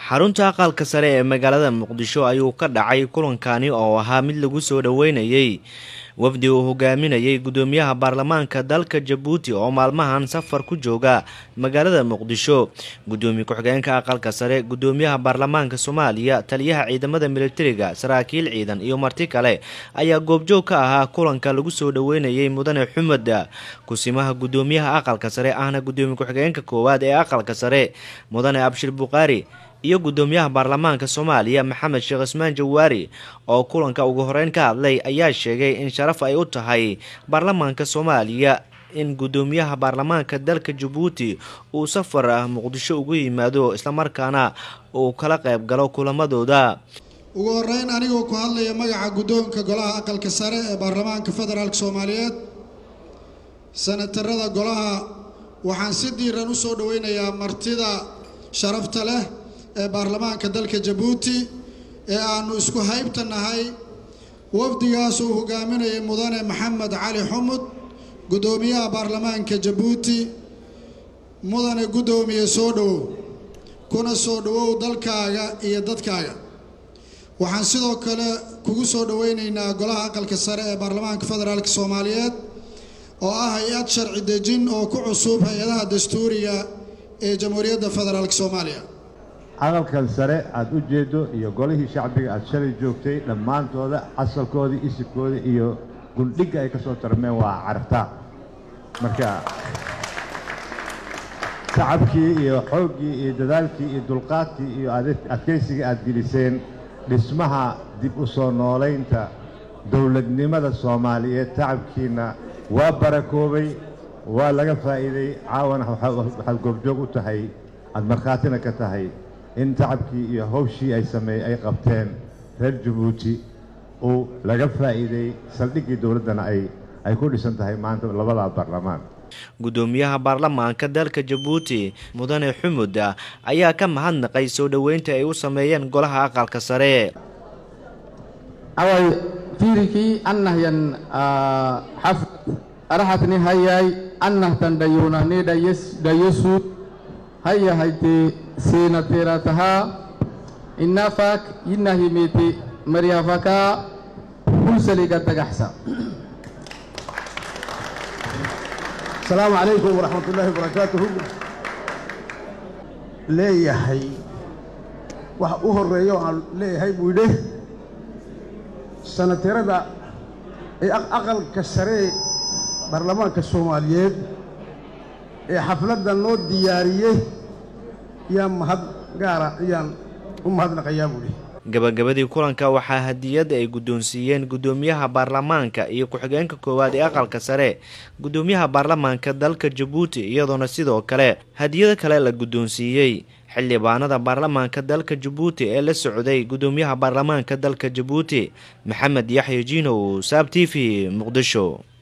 xarunta aqalka sare ee magaalada muqdisho ayuu ka dhacay kulankani oo ahaa mid lagu soo dhoweynayey wafdi uu hogaaminayay gudoomiyaha baarlamaanka dalka jabuuti oo maalmahan safar ku jooga magaalada muqdisho gudoomiye ku-xigeenka aqalka sare gudoomiyaha baarlamaanka soomaaliya taliyaha ciidamada militariga saraakiil ciidan iyo marti kale ayaa goobjoog ka ahaa kulanka lagu soo dhoweynayay mudane xumed kusimaha gudoomiyaha aqalka sare ahna gudoomiye ku-xigeenka koowaad ee aqalka sare mudane abshir bukaari iyo gudoomiyaha baarlamaanka soomaaliya maxamed sheekh ismaan jawaari oo kulanka ugu horeyn ka hadlay ayaa sheegay in sharaf ay u tahay baarlamaanka soomaaliya in gudoomiyaha baarlamaanka dalka jabuuti uu safar ah muqdisho ugu yimaado islamarkaana uu kala qayb galo kulamadooda ugu horeyn anigoo ku hadlaya magaca guddoonka golaha aqalka sare ee baarlamaanka federaalk soomaaliyeed sanatarada golaha waxaan si diiran u soo dhoweynayaa martida sharafta leh ee baarlamaanka dalka jabuuti ee aanu isku haybta nahay wafdigaas uu hogaaminayay mudane maxamed cali xumud guddoomiyaha baarlamaanka jabuuti mudane guddoomiye soo dhowow kuna soo dhowow dalkaaga iyo dadkaaga waxaan sidoo kale kugu soo dhoweynaynaa golaha aqalka sare ee baarlamaanka federaalk soomaaliyeed oo ah hay-ad sharci dejin oo ku cusub hay-adaha dastuuriga ee jamhuuriyadda federaalk soomaaliya aqalkan sare aada u jeeddo iyo golihii shacbiga aada shalay joogtay dhammaantooda asalkoodii isibkoodii iyo gundhigga ay ka soo tarmeen waa carabtaa marka tacabkii iyo xooggii iyo dadaalkii iyo dulqaadkii iyo adkaysigii aada geliseen dhismaha dib u soo noolaynta dowladnimada soomaaliyeed tacabkiinna waa barakoobay waa laga faa'iiday caawana waxaad goobjoog u tahay aada markhaatina ka tahay in tacabkii iyo hawshii ay sameeyey ay qabteen reer jabuuti uu laga faa'iiday saldhiggii dowladdana ay ay ku dhisan tahay maanta labada baarlamaan gudoomiyaha baarlamaanka dalka jabuuti mudane xumud ayaa ka mahadnaqay soo dhoweynta ay u sameeyeen golaha aqalka sare away fiirikii annahyan xafd arahatni hayay annahtan dhayunahni dhayasuud hayahayti sinatiratahaa innafak yinahimiti maryafakaa hulsaliga tagaxsa asalaamu calaykum waraxmat ullaahi wabarakaatuhu leeyahay wax u horreeya oo aan leeyahay buu yidhi sanatirada ee aqalka saree baarlamaanka soomaaliyeed ee xafladda noo diyaariyey yaa mahad gaara ayaan u mahadnaqayaa buuhi gabagabadii kulanka waxaa hadiyad ay guddoonsiiyeen guddoomiyaha baarlamaanka iyo ku-xigeenka koowaad ee aqalka sare guddoomiyaha baarlamaanka dalka jabuuti iyadoona sidoo kale hadiyado kale la guddoonsiiyey xildhibaanada baarlamaanka dalka jabuuti ee la socday guddoomiyaha baarlamaanka dalka jabuuti maxamed yaxya jiinow saab t v muqdisho